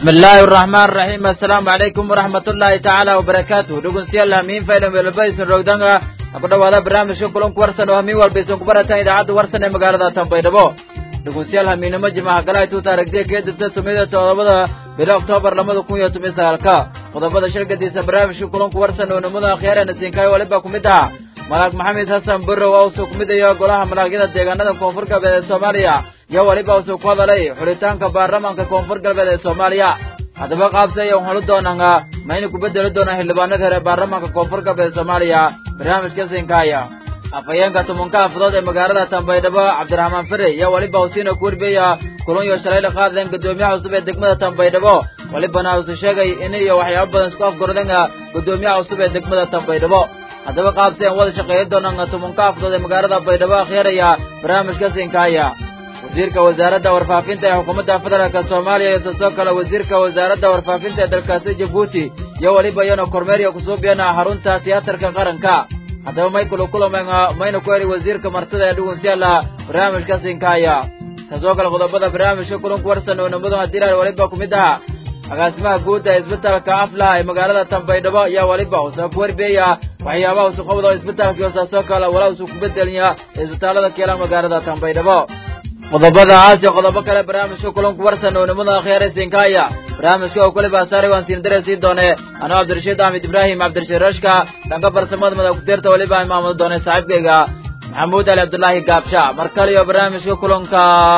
بسم الله الرحمن الرحيم السلام عليكم ورحمة الله تعالى وبركاته دقون سيال همين فايلم بالبايس الرودانغا أقول هذا برنامج كلهم كورسن وهمين والبيسون كبرتا إذا عاد ورسن مقالة تنبيدبو دقون سيال همين مجمع قلاي توتا رقدي كيد تسميدة توضبدا بلا أكتوبر لما دقون يتمي سالكا وضبدا شركة ديسا برنامج كلهم كورسن ونمونا خيارا نسينكاي ولبا كمدها malaag maxamed xasan burrow oo usoo ku midayo golaha malaagyada deegaanada koonfur galbeed ee soomaaliya iyo weliba usoo ku hadalay xulitaanka baarlamaanka koonfur galbeed ee soomaaliya haddaba qaabse ayaan holu doonanga ma ina ku bedeli doonaa xildhibaanada reer baarlamaanka koonfur galbeed ee soomaaliya barnaamijka sinkaaya afhayeenka tumanka afadood ee magaalada tambaydhabo cabdiraxmaan fere iyo weliba usiina ku werbeya kulun iyo shalayla qaadleen guddoomiyaha cusub ee degmada tambaydhabo welibana use sheegay in iyo waxyaabo badan isku afgordanga guddoomiyaha cusub ee degmada tambaydhabo haddaba qaabsi aan wada shaqeeya doonana tumanka afdood ee magaalada baydhabo akhyaeraya barnaamijka sinkaaya wasiirka wasaaradda warfaafinta ee xukuumadda federaalk soomaaliya iyo sidoo kale wasiirka wasaaradda warfaafinta ee dalkaasi jabuuti iyo weliba iyana kormeeriya kusuubiyana xarunta tiyaatarka qaranka haddaba maykulu kulamena mayna ku heli wasiirka martida ee dhugunsiyaala barnaamijka sinkaaya kasoo kale qodobada barnaamijka kulanku warsan oo namadu hadiilaal weliba ku mid aha agaasimaha guud ee isbitaalka aflaha ee magaalada tambaydhabo ayaa weliba usoo ku werbeeya waxyaabaha usuqabdo isbitaalkii hosaasoo kale walaa usuu ku bedeliya isbitaalada keela magaalada tambaydhabo qodobadaas iyo qodobo kale barnaamijka kulanku warsan oo nimada akhyaare sinkaaya barnaamijka oo keliba asaari waan siin dareysii doone anoo cabdirashiid axmed ibraahim cabdirashiid rashka dhanka farsamada madax kuteerta weliba imaamada doone saaxiibkayga maxamuud ali cabdulaahi gaabsha mar kale iyo barnaamijka kulanka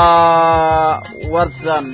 warsan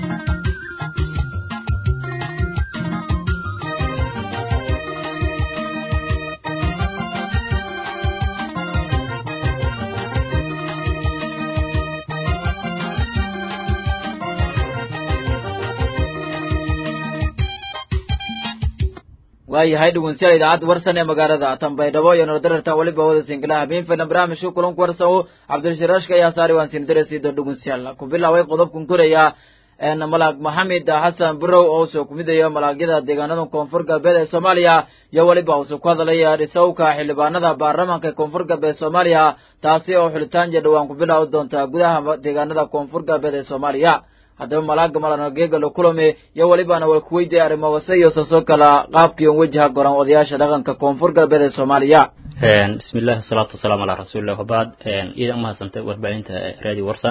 waayahay dhegeystayaal idaacadda warsan ee magaalada tambaydhabo iyo nordararta weliba wada singila habeen filan barnaamijka kulanku warsan cabdirashiid rashka ayaa saari waan siin darasiida dhegeystayaal ku bilaaway qodobkan koraya malaag maxamed xasan burow oo usoo kumidaya malaagyada deegaanada koonfur galbeed ee soomaaliya iyo weliba usoo ku hadalaya dhisowka xildhibaanada baarlamaanka koonfur galbeed soomaaliya taasi oo xulitaan iyo dhowaan ku bilaawi doonta gudaha deegaanada koonfur galbeed ee soomaaliya haddaba malaaga malanageega la kulame iyo welibana wal kuweydiya arrimogase iyo sasoo kala qaabkiion wejaha goran odayaasha dhaqanka koonfur galbeed ee soomaaliya bismi illahi wasalaatu wasalaamu calaa rasuulillah wabaad iidan umahadsantay warbaahinta radio warsan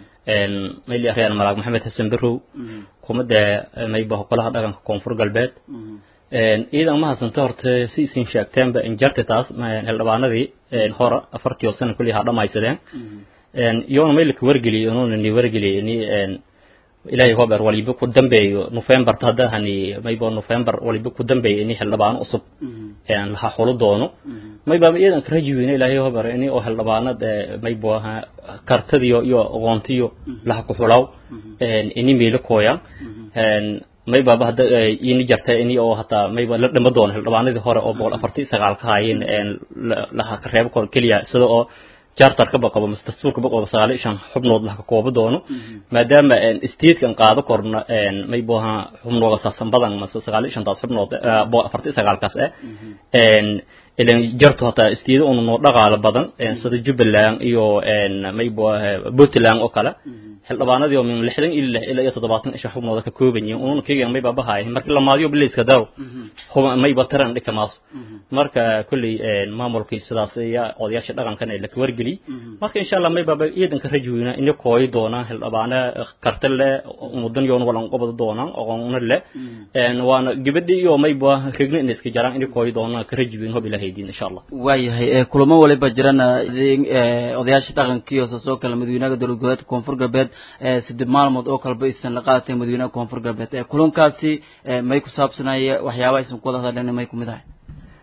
mayli ahriyaan malaag maxamed xasan berow kumada mayba golaha dhaqanka koonfur galbeed iidan umahadsantay horta si isin sheegteenba injarti taas xildhibaanadii hore afartii sana kulli ha dhamaysadeen iyoona maylika wargeliy inuuna ni wargeliy ni ilaahay hober waliba ku dambeeyo november hadda hani mayba november waliba ku dambeeyo ini xildhibaano cusub laha xulo doono mayba iyadan ka rajiweyne ilaahay hober ini oo xildhibaanad mayba kartadiyo iyo aqoontiyo laha ku xulaw ini meelo kooyan maybaba hadda ini jarta ini oo hataa mayba la dhama doono xildhibaanadii hore oo boqol afartii sagaal ka haayeen laha ka reebo kor keliya sida oo charterka baqabo mase dastuurka baqabo sagaal iyo shan xubnood laha ka koobo doono maadaama statekan qaado korna mayboha xubnooga saasan badan mase sagaal iyo shantaas xubnood boqol afartii sagaalkaas eh ilan jarto hataa istiida una noo dhaqaalo badan sida jubbaland iyo mayboha puntland oo kale xildhibaanadii oo min lixdan ilaa ilaa iyo toddobaatan isha xubnooda ka kooban yihiin ununa keegan mayba bahaay markii la maadiyo bilayska daro mayba taran dhika maaso marka kolley maamulkii sidaas ayaa odayaasha dhaqankan la wargeliy marka insha allah maybaba iidanka rajweyna ina kooyi doonaan xildhibaane karti leh mudan yoon walan qobada doonaan aqoona leh waana gabadhi iyo mayba regna ina iska jaraan ina kooyi doonaan ka rajweyn hob ilahay diin insha allah waayahay kulamo waliba jirana odayaasha dhaqankiiyo soo kale madaxweynaha dowlad goboleedka koonfur galbeed siddeed maalmood oo kaleba aysan la qaadatay madaxweynaha koonfur galbeed kulankaasi may ku saabsanaya waxyaabaha aysan ku wada hadleen may kumid ahay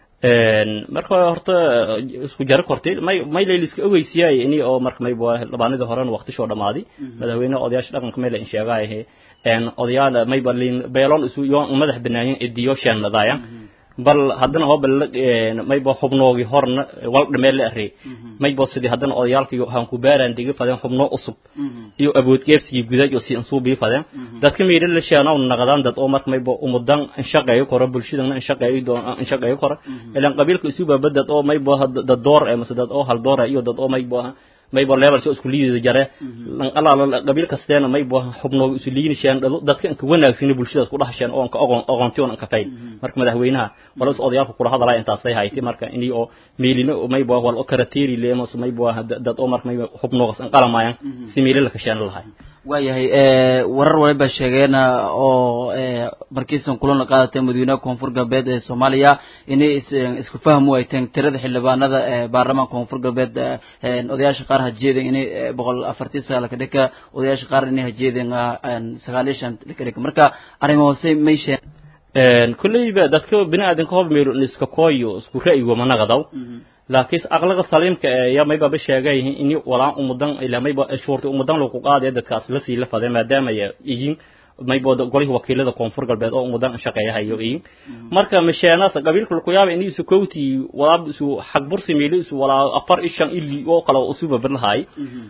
marka horta isku jaro kortay may may layliska ogeysiyaay ini oo marka mayba xildhibaanadii horena waqtishoo dhamaaday madaxweynaha odayaasha dhaqanka may la insheegaayahe odayaal mayba beeloon isu yoon madax banaayen idiyo sheenadaayan bal haddana hoba mayba xubnoogii horna wal dhamee la arey mayba sidii haddana odayaalkii han ku baaraan digi fadeen xubnoo cusub iyo awood geebsigii gudaaj oo si insuu bii fadeen dadka miidhan la sheanaw naqdaan dad oo marka mayba umudan inshaqeeyo koro bulshadana inshaqeeyo doon inshaqeeyo koro ilan qabiilka isu baaba dad oo mayba dad door ee mase dad oo hal door iyo dad oo mayba maybo levelka isku liidida jare alaala qabiil kasteena maybo xubnooga isu liinisheen dadka inka wanaagsan bulshadaas ku dhahasheen oo anka ogon ogontiyon anka fayn marka madaxweynaha wala is odayaalka kula hadalaya intaasay hayti marka inii oo meelina maybo wal o karateeri leemos maybo dad oo marka maybo xubnoogas an qalamayan si meeli la kasheen lahay waayahay warar waliba sheegeena oo markiisan kulan la qaadatay madaxweynaha koonfur galbeed ee soomaaliya inay isku fahmu ay tahen tirada xildhibaanada ee baarlamaanka koonfur galbeed odayaasha qaar hajeeden inay boqol afartii sagaal ka dhika odayaasha qaar inay hajeeden sagaal iyo shan ka dhika marka arrimo hoose may sheen kulleyba dadka bini aadanka hob meelo iska kooyo isku ra'yigo manaqadaw laakiin aqlaga saliimka ee ya mayba ba sheegay in walaa umudan ila mayba shuurta umudan lagu qaadayo dadkaas la sii la faday maadaama ay yihiin mayba golihii wakiilada koonfur galbeed oo umudan shaqeeyahayo yihiin marka masheenaas qabiilka lagu yaaba in isu kowti walaa isu xaq bursi meelo isu walaa afar ishan ili oo kala usuba birlahay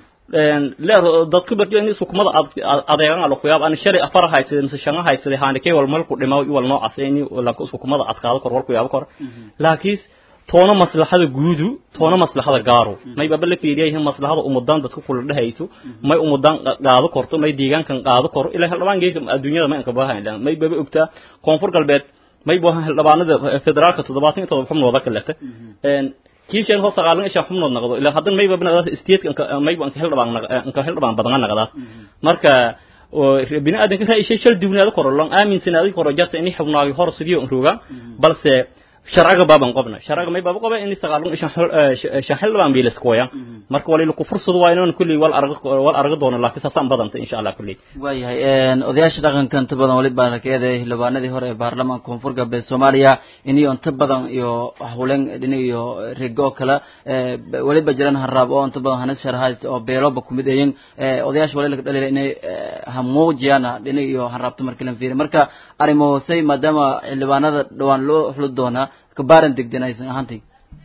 leer dadku barjo in sukumada adeegan la ku yaab aan shari afar haysid mise shan haysid haani kay wal malku dhimaa wal noocaas in la sukumada adkaado kor wal ku yaab kor laakiin toona maslaxada guudu toona maslaxada gaaro may baba la fiiriyay maslaxada umudan dadku kula dhahayto may umudan qaado korto may deegaankan qaado koro ilaa haldhabaan geeyka adduunyada may ka baahan may baba ogtaa koonfur galbeed may baahan haldhabaanada federaalka toddobaatan iyo toddoba xubnooda ka lehta kiishan hoos saqaalan ishan xubnood naqdo ilaa haddan may baba naqdaas stateka may baan ka hildhabaan ka hildhabaan badan naqdaas marka bini aadanka raa'ishay shal duwnaada koro lan aaminsanaadi koro jarta inay xubnaagi hor sidiyo roga balse sharciga baaban qobna sharciga may baaba qoba in sagaalun shan shan xil baan biilis kooya marka wali ku fursad waa inaan kulli wal arag wal arag doono laakiin saasaan badanta insha Allah kulli waayahay odayaasha dhaqanka inta badan wali baa la keeday xildhibaanadii hore ee baarlamaanka koonfur galbeed Soomaaliya inay inta badan iyo hawleen dhinac iyo rigo kala waliba jiraan haraab oo inta badan hanas sharhaayst oo beeloba kumid ayeen odayaasha wali la dhalay inay hamuujiyana dhinac iyo haraabta markii la fiiriyo marka arrimo say maadaama xildhibaanada dhawaan loo xulud doonaa kabaaran degden aysan ahaantay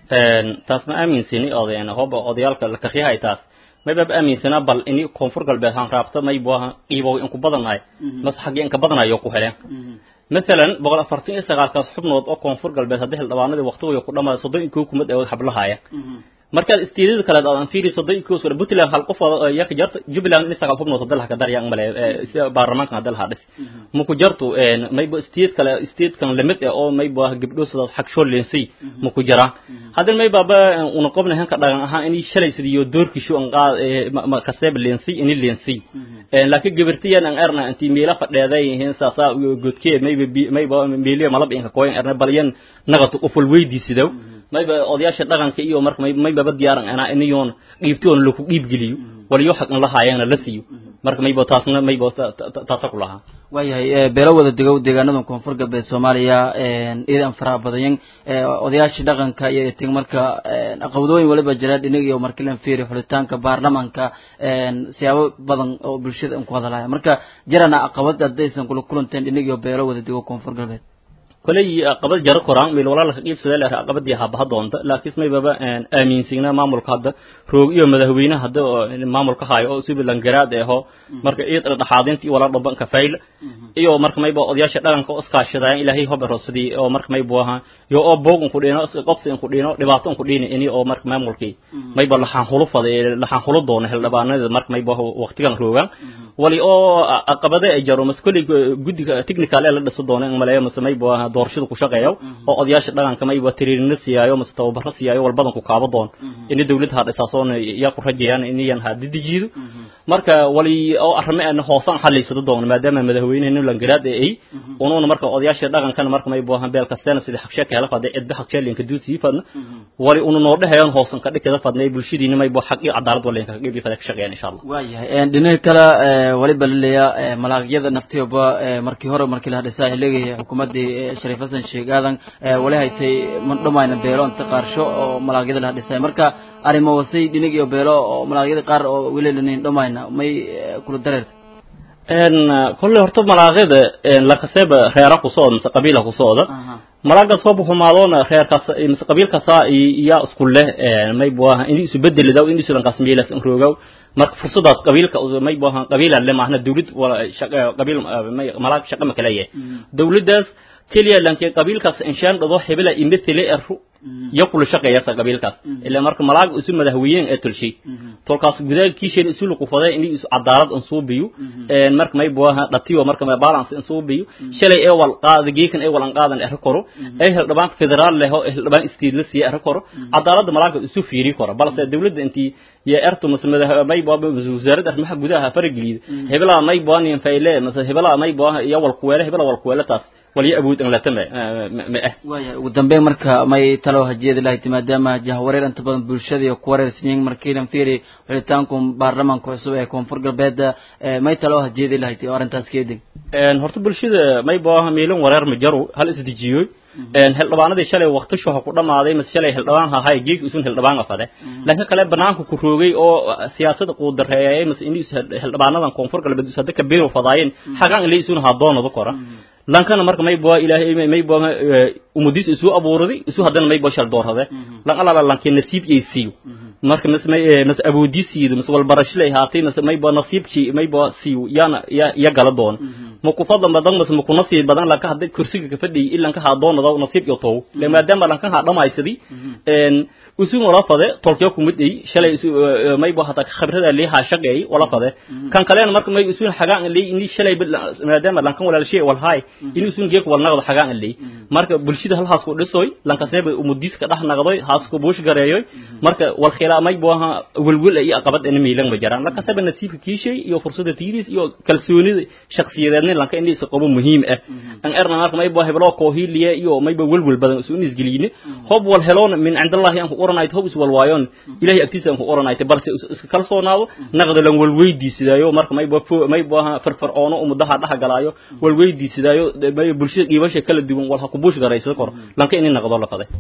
taas ma aaminsani odayna hoba odayaalka la kaxiyahay taas may baba aaminsana bal ini koonfur galbeed han raabta may buaha qiibow inku badanahay mas xaggii inka badanayo ku heleen مثلا بقول أفرتين إستغال كاس حبنا أو كونفور قلبي هذه الأوانة وقته يقول لما صدق يكون كمد أو حبلها يا markaad istiidada kale aan fiiri soday ku soo butland hal qof yak jart jubbaland in sagal xubno sadal ka dar yang male baarlamaanka hadal hadis muku jartu een maybo istiid kale istiid kan limit oo maybo gabdho sida xaq shoo leensi muku jara hadan may baba una qobna hanka dhagan ahaan in shalay sidiyo doorkiishu an qaad ma kasab leensi in leensi een laakiin gabartiyan an erna anti meela fadheeday hin saasa godkee maybo maybo meeliya malab in ka kooyin erna balyan nagatu qoful weydiisidow mayba odayaasha dhaqanka iyo marka mayba ba diyaaran anaa inayoon dhiibtoon laku dhiib geliyo waliyo xaqan la haayana la siiyo marka mayba taasna mayba taasa ku lahaa waayahay beelo wada degow deegaanada koonfur galbeed soomaaliya iidan faraha badanyan odayaashii dhaqanka iyo ting marka caqabadooyin waliba jira dhinig iyo markii lan fiiriyo xulitaanka baarlamaanka siyaabo badan oo bulshada ku hadalaya marka jirana caqabad haddaysan kula kulanteen dhinig iyo beelo wada dego koonfur galbeed kolay aqabad jaro koraan meel walaal ka qiibsada la aqabadii habaha doonta laakiin may baba aaminsigna maamulka hadda roog iyo madaxweynaha hadda maamulka haayo oo sibilan garaad eho marka iyad dhaxaadintii wala dhaban ka fayl iyo marka may baa odayaasha dhaqanka oo iskaashadaan ilaahay hob rosadii oo marka may booha iyo oo boogun ku dhino qofsi ku dhino dhibaato ku dhino ini oo marka maamulkii may baa laxan hulu faday laxan hulu doona xildhibaanada marka may baa waqtigan roogan wali oo aqabada ay jaro maskuli gudiga technical ee la dhiso doona in maleeyo may baa doorashada ku shaqeeyo oo odayaasha dhaqanka may waa tiriirina siyaayo mase tababaro siyaayo wal badan ku kaabo doon in dawladda ha dhisaasoon yaa ku rajayaan in yan ha didijiido marka wali oo arrimo aan hoosan xaliisado doon maadaama madaxweynaha langaraad ay unuuna marka odayaasha dhaqankana marka may boohan beel kasteena sida xaqshe ka hela faday cidba xaqshe linka duusi fadna wali unu noo dhahayan hoosan ka dhigada fadnay bulshadiina may boo xaqi cadaalad wala ka qiibi faday ka shaqeeyaan insha Allah waayahay een dhinaca kale waliba laleeyaa malaaqyada naftiyoba markii hore markii la hadhisay xilligii xukuumadii shariif xasan sheeg aadan wali haytay man dhamayna beelo inta qaarsho oo malaaqyada la hadhisay marka arrimo wasay dhinig iyo beelo oo malaaqyada qaar oo weli lanin dhamayna may kula dareerta een kulli horta malaaqyada la kaseba reera ku soo mise qabiila ku sooda malaaga soo buxumaadona reerkaas mise qabiilkaas iyo isku leh may buaha in isu bedelidaw in isu lankaas meelas roogaw marka fursadaas qabiilka may buaha qabiila le maahna dawlad wala shaqa qabiil malaag shaqa ma kala yahay dawladdaas keliya lankii qabiilkaas inshaan dhado hebela imithile iyo kula shaqeeyasa qabiilkaas ilaa marka malaag isu madaxweeyeen ee tulshay tolkaas gudaha kiisheen isu luqu faday in isu cadaalad aan soo biyo een marka may booha dhatiyo marka may balance aan soo biyo shalay ee wal qaad geekan ee wal aan qaadan ee koro ee hel dhabaan federaal leh oo dhabaan state la siya koro cadaalad malaag isu fiiri koro balse dawladda intii ya erto masmada may boo wasaaradda arrimaha gudaha farageliid hebla may boonin fayle mase hebla may boo iyo wal kuweele hebla wal kuweele taas waliyo awood aan la tame ma ah waaya ugu dambeyn marka may talo hajeedi lahayd maadaama jahwareer inta badan bulshada iyo ku wareersanyiin markiilan fiiri xulitaanku baarlamaanka cusub ee koonfur galbeed may talo hajeedi lahayd oo arrintaas keedin horta bulshada may booha miilan wareer ma jaro hal isdejiyo hildhibaanadii shalay waqti shuha ku dhamaaday mase shalay hildhibaan hahay geeg isun hildhibaan afade laakiin kale banaanka ku roogay oo siyaasada quudareeyay mase in hildhibaanadan koonfur galbeed usada ka biiro fadaayeen xaqan ilay isun hadoonada kora lankana marka may boo ilaahay may boo umudis isu abuuradi isu hadana may boo shal doorade lan alaba lanke nasiib ay siiyo marka mas may mas awoodisiido mas wal barashlay haatay mas may boo nasiibki may boo siiyo yana ya ya gala doon ma ku fadlan badan mas ma ku nasiib badan lanka hadda kursiga ka fadhiyay ilanka ha doonada nasiib iyo tow le maadaama lanka ha dhamaysadi een usu wala fade tolkiyo kumid ay shalay isu may boo hata khibrada li ha shaqeey wala fade kan kaleena marka may usu xagaan li in shalay maadaama lankan wala shay wal hay in usu geek wal naqdo xagaan li marka bulshada hal haas ku dhisoy lankasneeba umudis ka dhax naqdoy haas ku buush gareeyoy marka wal khilaa may boo ha walwal ay aqabad in miilan ma jaraan lankasaba nasiibka kiishay iyo fursada tiiris iyo kalsoonida shakhsiyadeedna lanka in isa qabo muhiim ah an erna marka may boo heblo ko hiiliye iyo may boo walwal badan isu isgeliyne hob wal heloon min cindallahi an ku oranayt hob is wal waayon ilahi agtiisa an ku oranayt balse iska kalsoonaado naqdo lan wal weydiisidaayo marka may boo may boo farfaroono umudaha dhaha galaayo wal weydiisidaayo may bulshada qiibasha kala duwan wal ha ku buush garaysa kor lanka in naqdo la faday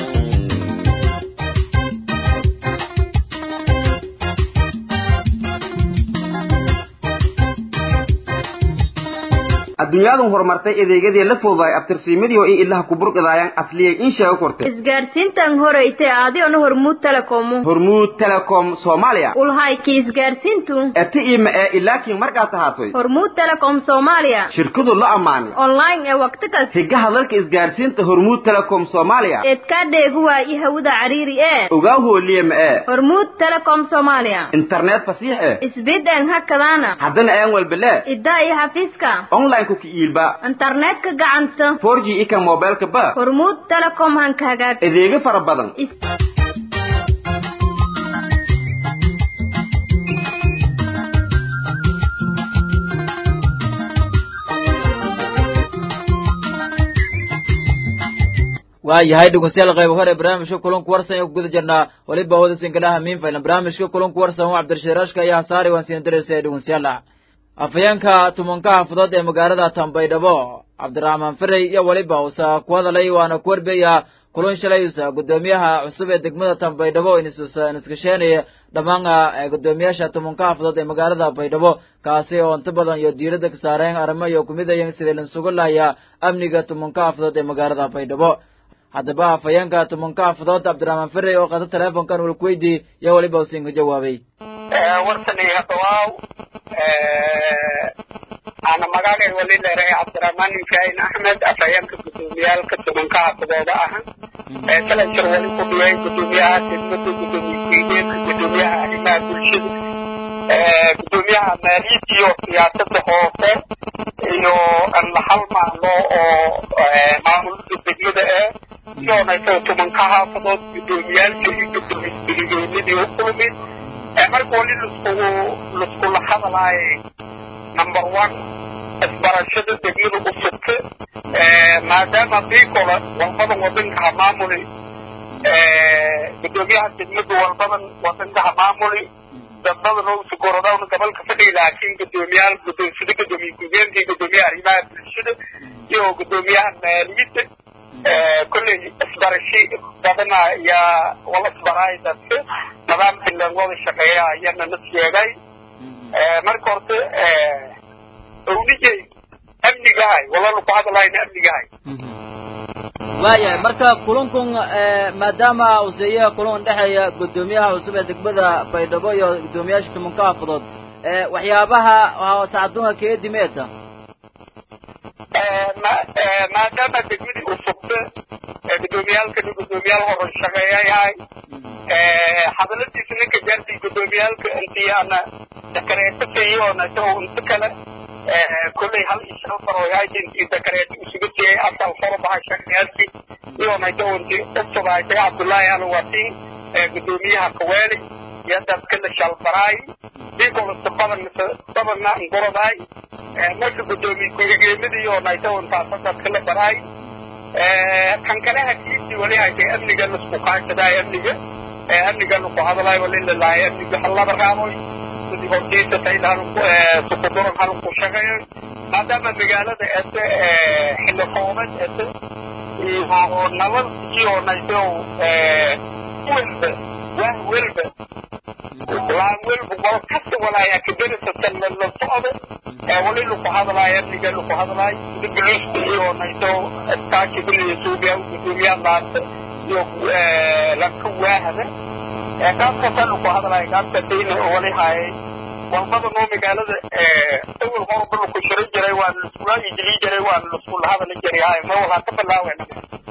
adduunyadu horumartay adeegyadii la fududaay abtirsiimadii oo in ilaha ku burqidaayaan asliyay in sheego kortay isgaarsiintan horeyte adiona hormuud telecomu hormuud telecom soomaaliya ulhayki isgaarsiintu eti ima ee ilaakiin markaad tahaatoy hormuud telecom soomaaliya shirkadu la ammaanay online ee waqti kas higaha dalka isgaarsiinta hormuud telecom soomaaliya eedkaa dheegu waayi hawada cariiri ee ogaa hooliye ma ee hormuud telecom soomaaliya internet fasiix eh isbideen hakadaana haddana aan walbele iddaa iyo xafiiska online ku kiiilba internetka gacanta 4G ika mobilka ba hormuud telecom hanka hagaag adeegyo fara badan waayahay dhegeystayaal qayb hore barnaamijka kulanku warsan ee ku guda jirnaa weliba wadasinka miin faylan barnaamijka kulanku warsan waa cabdirashiid rashka iyo hasaari waan siin diraysa dhegeystayaal afayeenka tumanka xaafadood ee magaalada tambaydhabo cabdiraxmaan firey iyo weliba usa ku hadalay waana ku warbeeya kulan shalay usa guddoomiyaha cusub ee degmada tambaydhabo iniskasheenaya dhammaan guddoomiyaasha tumanka xaafadood ee magaalada baydhabo kaasi oo inta badan iyo diiradda ka saareen arrimo iyo kumidayeen sidii lansugu lahaya amniga tumanka xaafadood ee magaalada baydhabo haddaba afayeenka tumanka xaafadood cabdiraxmaan firey oo qada teleefonkan walkuweydii iyo weliba usiinka jawaabay wartani hadawaaw ana magacay wali leeray cabdiraxmaan ibrahim axmed afhayeenka gudoomiyaalka tumanka xaafadooda ah ee kala jir wali ku dhiyay gudoomiyaha degmada gudoomiye gudoomiyaha arrimaha bulshada gudoomiyaha maaliyadda iyo siyaasada hoose iyo la hal macno oo maamulka degmada ah iyoonaysa tumanka xaafadood gudoomiyaalka iyo gudoomiye u kulmi marka wali laskugu laskula hadalaaye number one isbarashada degmada u sugta maadaama biikola walbadan wadanka ha maamuli gudoomiyaha degmada walbadan wadanka ha maamuli dadbadan oo sugorodawna gobolka fadhiya laakiin gudoomiyaal gudoonsida gudoomiye ku-geenka gudoomiyaha arrimaha bulshada iyo gudoomiyaha maaliyadda kolley isbarashi badan ayaa wala isbaraay dadka nidaamkii lagwada shaqeeya ayana na sheegay marka horta ownijay amnigahay walala ku hadlayna amnigahay waayahay marka kulankun maadaama uu seeyaha kulan dhexeeya guddoomiyaha cusub ee degmada baydhabo iyo guddoomiyaasha tumanka xaafadood waxyaabaha tacadunka keedimeeta maadaama degmadii uu sugta gudoomiyaalkani gudoomiyaal horan shaqeeya yahay hadaladiisa ninka jaartii gudoomiyaalka intii ana dakareeto fiiyoona isagoo inta kale kolley hal iyo shan faro yahay intii dakareeto isugu tiyay asal faro baha shaqeyaasi iyoona isagoo intii usuba isaga cabdullaahi alwatiin gudoomiyaha kaweeli iyo dadka la shalbaraay dikolasta badan mise badanna ngorodaay marka gudoomiye ku-xigeenadii iyoona isagoo intaasa dadka la baraay kan kale hakiisii wali haysay amniga lasku kaashadaay amniga amniga laku hadlaay wali lalahay amniga halaba raaboy sidii hortiisa taylaan sukuduran halku shaqeeyo maadaama magaalada ese xilli roobeed ese iyo nabad iyo nayso welba wah welba laan welba wal kasta walaaya kaderisatan la socdo wali laku hadlaay amniga laku hadlaay sida guluusta iyo nayso iskaashi biliya suubiya gudoomiyaa laanta iyo lanka waahada gaabkasa laku hadlaay gaabka dayna wali haayay walbada noo magaalada awal horba laku shiro jiray waa laskula ijili jiray waa laskula hadali jiray haay ma walaa ka bilaawena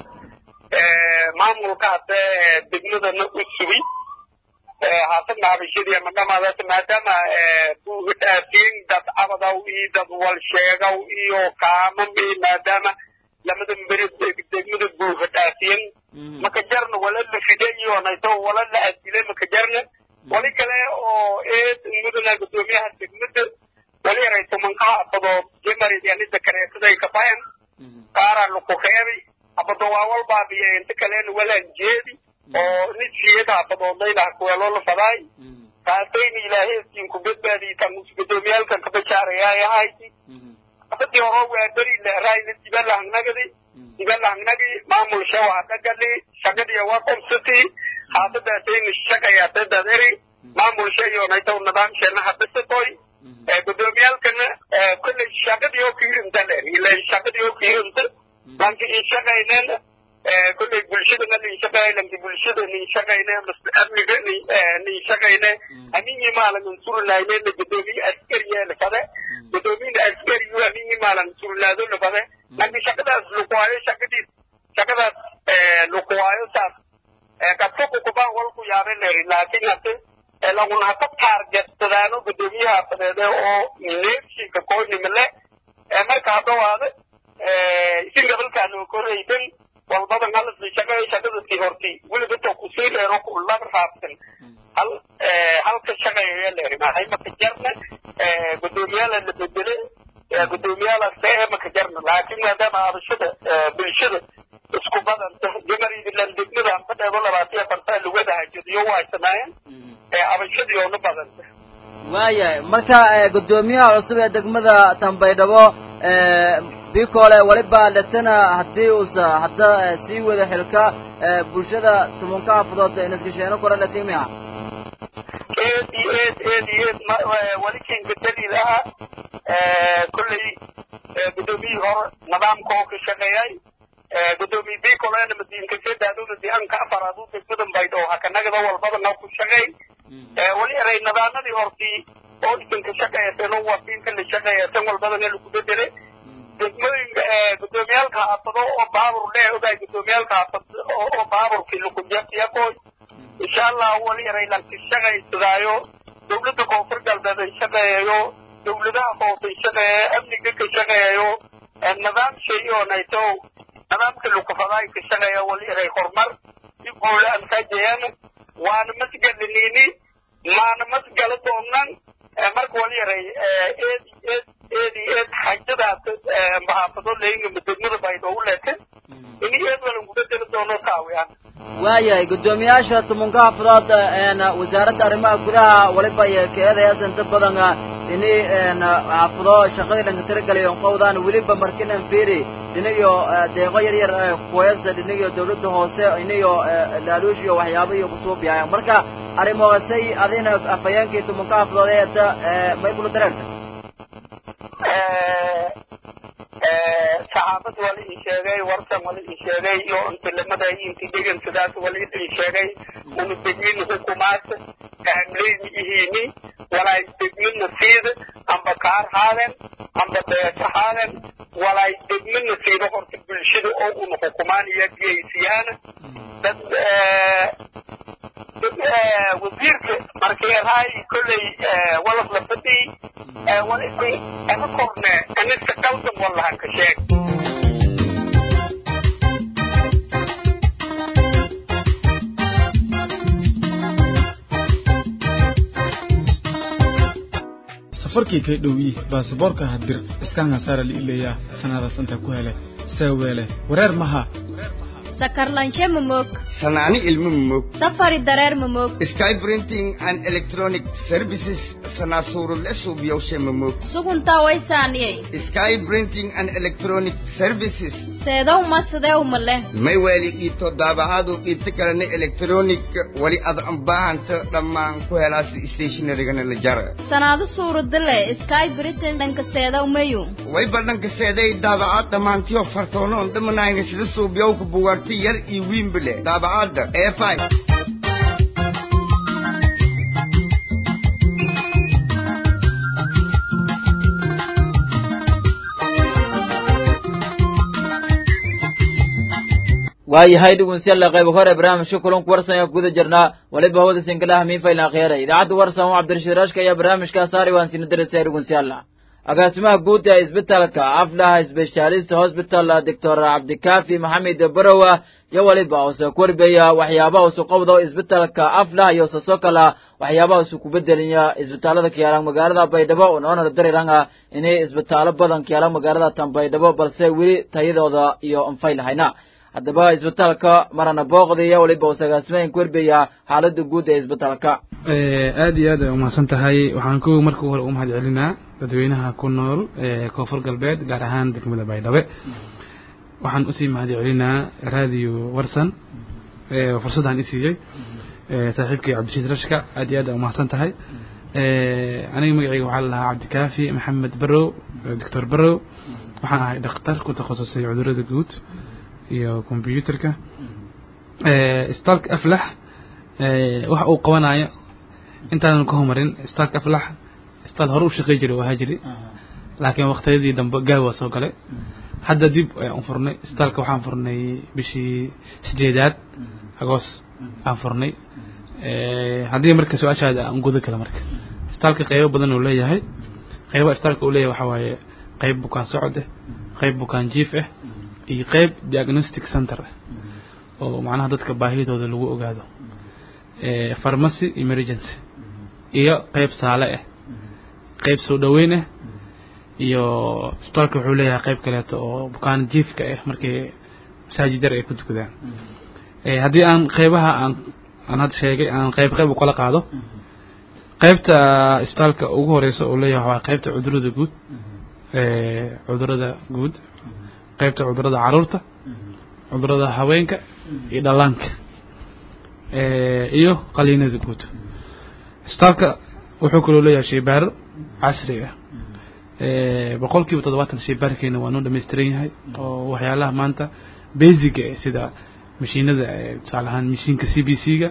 maamulka hadde degmadana u sugay haasad naabishadii ama dhamaadaas maadaama buuhidhaafiin dad abadaw iyo dad walsheegaw iyo kaamam iyo maadaama lamada beri degmada buuhidhaafiyin maka jarna wala la fidayo nayto wala la adilay maka jarna wali kale oo eed mudana gudoomiyaha degmada wali yaray tumankaha abadood jemarid yanida kareetaday kabayan qaaraan laku reebay abado waa walbaabiya inta kalena walaan jeedi oo nid siyada abadoodaylaha kuweeloo la fadaay taasayna ilaaheeskiin ku badbaadiyay tan gudoomiyaalkan kabajaarayaa ahayti abadii horo waa beri leeraayna dibalahangnagadi dibalahangnagi maamul shawa dhagali shaqadii waa qobsati haasadaasayna shaqayaata daderi maamul shayonaytaw nidaamsheena hadisatoy gudoomiyaalkana kolley shaqadii oo kiirinta leer ila shaqadii oo kiirinta lanka in shaqayneen kolley bulshadana nin shaqay lanka bulshada nin shaqayne amniga nin shaqayne aminyi maalan surnaayne gudoomiye askariya lafade gudoomiyena askariyu aminyi maalan surnaado lafade lanka shaqadaas lukuwaayo shaqadii shaqadaas lukuwaayo saas kasuku kubaan walku yaabe leeri laakiin hade laguna haka taargetsadaano gudoomiyaha fadeede oo neefshinka koynimale marka haddawaade isin gabalkaano koraydan walbadan halasii shaqeey shaqadasii hortay weliba kusii dheero kulaba raabsan hal halka shaqeeya leeri maxay maka jarna gudoomiyaala la bedele gudoomiyaala see maka jarna laakiin maadaama abashada bulshada isku badanta jamaridilan degmada anfadheedo labaatiya fartaa lugada hajadiyo waa samaayeen abashadii oona badanta waayahay marka gudoomiyaha cusub ee degmada tambaydhabo bikole waliba letana haddii uusa hadda sii wada xilka bulshada tumunka hafadood inaskasheeno kora latimiha eed iyo eed eed iyo eed wali kinka daliil aha kolley gudoomiyihii hore nidaamka oo ka shaqeeyay gudoomiye bikolena madiinka sedaaduna dianka afaraadu degmadan baydho hakanagada walbadana ku shaqeey wali eray nidaamyadii hortii oo isanka shaqeeyaseen oo wasiinka la shaqeeyasan walbadana lagu bedele degmooyinka gudoomiyaalka haafado oo baabur lee ogaay gudoomiyaalka haafado oo baaburkii lakujafiyakoy insha allah wali eray lanka shaqaysadaayo dawladda koonfur galbeed ay shaqeeyayo dawladaha hoose ay shaqeeya amniga ka shaqeeyayo nidaam shay oo nayto nidaamka lukufadaay ka shaqeeya wali eray horumar si guula aan kaajayaan waana masgalinini maana masgala doonnan marka wali eray eed eed eedi eed xajadaas mahaafado leynga degmada baydhoogu leete ini eed walan kubedeli doono kaawiyaan waayahay guddoomiyaasha tumunka hafadood wasaaradda arrimaha gudaha waliba keedayaas inta badan ini xaafado shaqadii dhanka tiragalayo qowdaan weliba markinan fiiri dhinayo deeqo yar yar kuwayasa dhinayo dawladda hoose inayo laaluush iyo waxyaabo iyo kusuubiyaaya marka arrimoosay adina afhayeenkii tumunka hafadood eeta may kula dareerta saxaafad wala ii sheegay warkan wala ii sheegay iyo intilamada inti degan sidaas wala ii sheegay unu degmin hukumaad kaamleyn ihini walaa degmina siida amba kaar haaden amba beesa haaden walay degmana siino horta bulshada oo una xukumaanaya geysiyaana dad wasiirka markeerahay kolley walad la fadhiy walisan ama korne anista qaldan wallahan ka sheeg safarkii kay dhowyi baasaboorka hadir iskaanka saara liileeyaa sanadaas intaa ku hele saaweele wareer maha sakarlanshe mamog sanaani ilmo mumog safari dareer mamog sky printing and electronic services sanaasuurule suubiyowshe mamog suguntaa waysaaniyey sky printing and electronic services seedow ma sideew male may weeli qiibto daabacaadu qiibto kalena electronic wali ad baahanta dhammaan ku helaasi stationarygana la jara sanaado suuradale sky britain dhanka seedow mayu way badhanka seeday daabacaad dhammaantiyo fartoonoon dhamanayna sida suubiyowka bugaagta yar iyo wiinbale daabacaadda ee five waayahay dhegeystayaal qayb hore barnaamijka kulanku warsan ayaa guda jirnaa waliba hawada sinkalaha miinfayl akhyara idaacadda warsan oo cabdirashiid rashka ayaa barnaamijkaa saari waan sina dirasaya dhegeystayaal agaasimaha guud ee isbitaalka aflaha specialist hospital doctor cabdikaafi maxamed barowa iyo waliba uuse ku warbeeya waxyaabaha usu qabdo isbitaalka aflah iyo usa soo kala waxyaabaha usu ku bedelaya isbitaalada kiyaalan magaalada baydhabo unoona dariranga inay isbitaalo badan kiyaalan magaalada tan baydhabo balse weli tayadooda iyo anfayl hayna haddaba isbitaalka marana booqdaya waliba uuse agaasimahan ku warbeeya xaalada guud ee isbitaalka aad iyo aad ay umahadsan tahay waxaan ku marka hore u mahad celinaa dadweynaha ku nool ee koonfur galbeed gaar ahaan degmada baydhabe waxaan usii mahad celinaa radio warsan fursaddan isiiyey saaxiibkii cabdirashiid rashka aad iyo aad ay umahadsan tahay aniga magacayga waxaa la lahaa cabdikaafi maxamed barow doctor barow waxaan ahay dhakhtar ku takhasusay cudurada guud iyo combyuterka isbitaalka aflax waxa uu qabanayo intaanan ka homarin isbitaalka aflax isbitaal hore u shaqey jiray oo ahaa jiri laakiin waqtiyadii dambe gaaw waa soo galay hadda dib ayaan furnay isbitaalka waxaan furnay bishii sideedaad agoos aan furnay haddii marka su-aashaada aan guda kale marka isbitaalka qeybo badan uu leeyahay qeybaha isbitaalka uu leeyahay waxaa waaye qeyb bukaan socod ah qeyb bukaan jiif ah iyo qeyb diagnostic center ah oo macnaha dadka baahidooda lagu ogaado pharmacy emergency iyo qeyb saale ah qeyb soo dhoweyn ah iyo isbitaalka wuxuu leeyahay qeyb kaleeto oo bukaan jiifka ah markii masaajid yar ay ku tukadaan haddii aan qeybaha aan aan hadda sheegay aan qeyb qeyb u kala qaado qeybta isbitaalka ugu horeysa uu leeyahay waa qeybta cudurada guud cudurada guud qeybta cudurada caruurta cudurada haweenka iyo dhallaanka iyo qaliinada guud isbitaalka wuxuu kaloo leeyahay shaybaaro casri ah boqol kiiba toddobaatan shaybaarkeena waa noo dhammaystiran yahay oo waxyaalaha maanta basiga eh sida mashiinada tusaale ahaan mashiinka c b c ga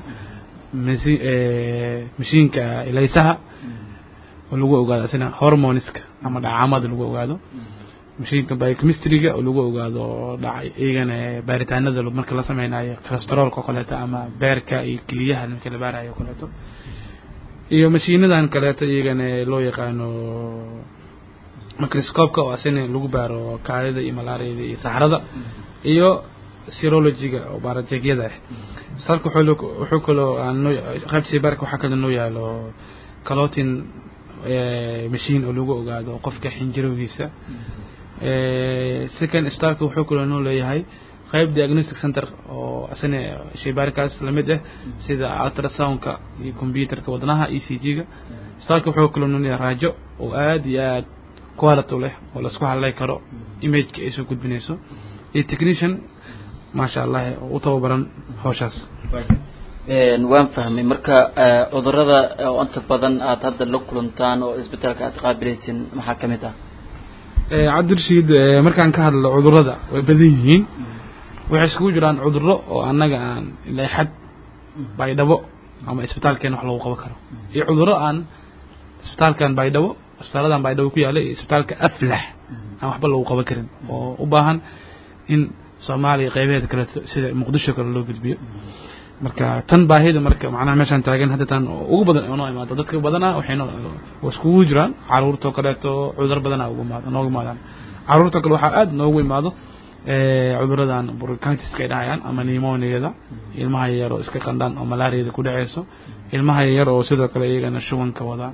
mashiinka ilaysaha oo lagu ogaado isna hormoneska ama dhacaamada lagu ogaado mashiinka biochemistryga oo lagu ogaado dhacay iyagana baaritaanada marka la sameynayo cholesterolka oo kaleeto ama beerka iyo keliyaha marka la baarayo oo kaleeto iyo mashiinadan kaleeto iyagana loo yaqaano microscope-ka oo asina lagu baaro kaadida iyo malaariyada iyo saxrada iyo serologiga oo baarajeegyada ah isbitaalka wuxuu kaloo qaybta shaybaarka waxaa kaloo noo yaalo calotin machine oo lagu ogaado qofka xinjirowgiisa second isbitaalka wuxuu kaloo noo leeyahay qayb diagnostic center oo asina shaybaarkaas lamid ah sida ultrasoundka iyo computerka wadnaha e c g ga isbitaalka wuxuu kaloo noo leeyahay raajo oo aad iyo aad quality leh oo laisku hadlay karo imageka ay soo gudbinayso iyo technician maasha allah oo u tababaran hawshaas waan fahmay marka cudurada oo inta badan aad hadda la kulantaan oo isbitaalka aad qaabilaysin maxaa ka mid ah cabdirashiid markaan ka hadlo cudurada way badan yihiin waxay iskugu jiraan cuduro oo annaga aan ilaa xad baydhabo ama isbitaalkeena wax lagu qaban karo iyo cuduro aan isbitaalkan baydhabo isbitaaladan baydhabo ku yaala iyo isbitaalka aflax aan waxba lagu qaban karin oo u baahan in soomaaliya qaybaheeda kaleeto sida muqdisho kale loo gudbiyo marka tan baahida marka macnaha meeshaan taagan hadda tan ugu badan oo noo imaado dadka badana waxayna iskugu jiraan caruurtoo kaleeto cudur badana ugu imaado noogu imaadaan caruurta kale waxaa aad noogu imaado cuduradan burkantiska ay dhahayaan ama nimoniyada ilmaha yar oo iska qandhaan oo malaariyada ku dhaceyso ilmaha yar oo sidoo kale iyagana shubanka wadaan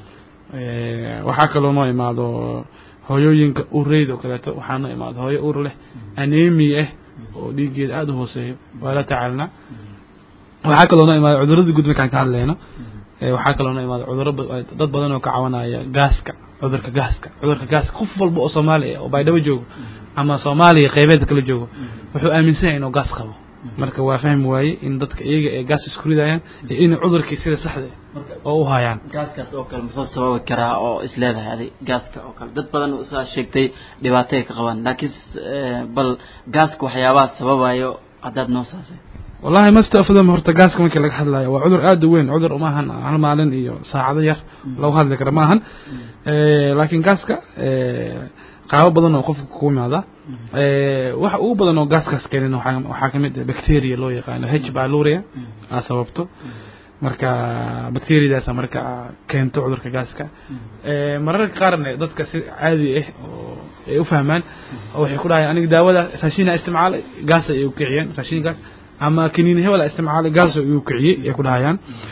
waxaa kaloo noo imaado hooyooyinka ureyda oo kaleeto waxaa noo imaado hooyo ur leh anemi ah oo dhiiggeeda aada u hooseeyo waa la tacaalnaa waxaa kaloo noo imaado cudurada guud markaan ka hadlayno waxaa kaloo noo imaado cuduro dad badan oo ka cawanaya gaaska cudurka gaaska cudurka gaaska qof walba oo soomaali ah oo baydhabo joogo ama soomaaliya qaybeeda kala joogo wuxuu aaminsan yahay inuu gaas qabo marka waa fahmi waaye in dadka iyaga ee gaas isku ridayaan iyo inay cudurkii sida saxda oo u hayaan gaaskaas oo kale muxuu sababi karaa oo isleedahay adig gaaska oo kale dad badan saa sheegtay dhibaatay ka qabaan laakiin bal gaaska waxyaabaha sababayo haddaad noo saasay wallahi masta afdam horta gaaska markii laga hadlayo waa cudur aada u weyn cudur umaahan hal maalin iyo saacado yar lagu hadli kara maahan laakiin gaaska qaabo badan oo qofka ku imaada waxa ugu badan oo gaaskaas keenin waxaa kamid ah bacteria loo yaqaano h baluria aa sababto marka bacteriadaasa marka keento cudurka gaaska mararka qaarna dadka si caadi ah oo ay u fahmaan waxay ku dhahayaan aniga daawada raashinaa isticmaalay gaas ay u kiciyeen raashinkaas ama kaniini hebel isticmaalay gaas igu kiciyey ay ku dhahayaan